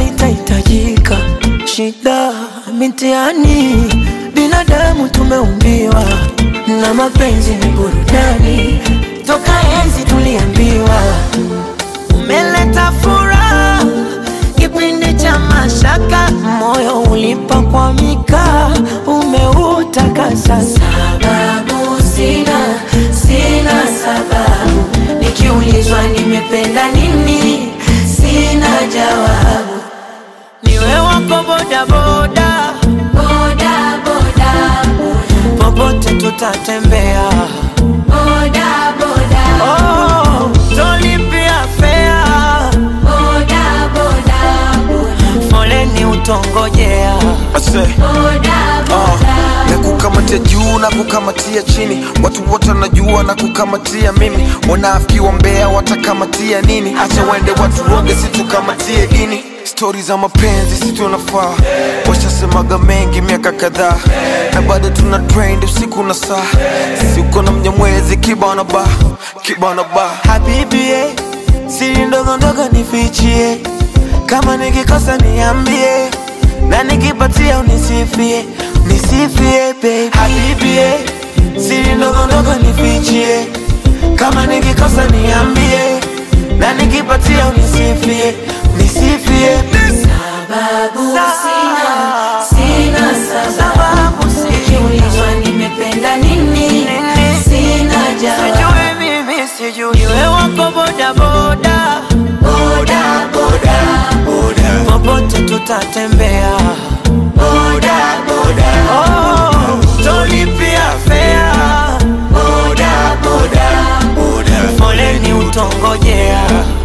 itahitajika. Shida mitihani, binadamu tumeumbiwa, na mapenzi ni burudani, toka enzi tuliambiwa. Umeleta furaha kipindi cha mashaka, moyo ulipakwamika, umeutakasa. Sababu sina, sina sababu, nikiulizwa nimependa nini, sina jawabu. Niwe wako bodaboda, Boda, boda, popote tutatembea. boda, boda, Oh, tolipia fea, boda, boda, foleni utongojea. Ase, boda, uh, na kukamatia juu na kukamatia chini, watu wote wanajua na kukamatia mimi. Wanafiki wa mbea watakamatia nini? Acha waende watu roge, situkamatie dini. Stori za mapenzi si tunafaa, washasemaga mengi miaka kadhaa, na bado tuna trend usiku na saa. Sisi uko na mnyamwezi kibana ba kibana ba Habibi, eh, siri ndogo ndogo nifichie, kama nikikosa niambie, na nikipatia unisifie, nisifie baby. Habibi, eh, siri ndogo ndogo nifichie, kama nikikosa niambie, na nikipatia unisifie, nisifie baby. Sababu sina, sina sababu, Sababu sina. nikiulizwa nimependa nini, sina jawabu. Sijui mimi sijui, iwe wako boda boda, Boda, boda, popote tutatembea. boda, boda, Oh, tolipia fea, boda, boda, foleni utongojea.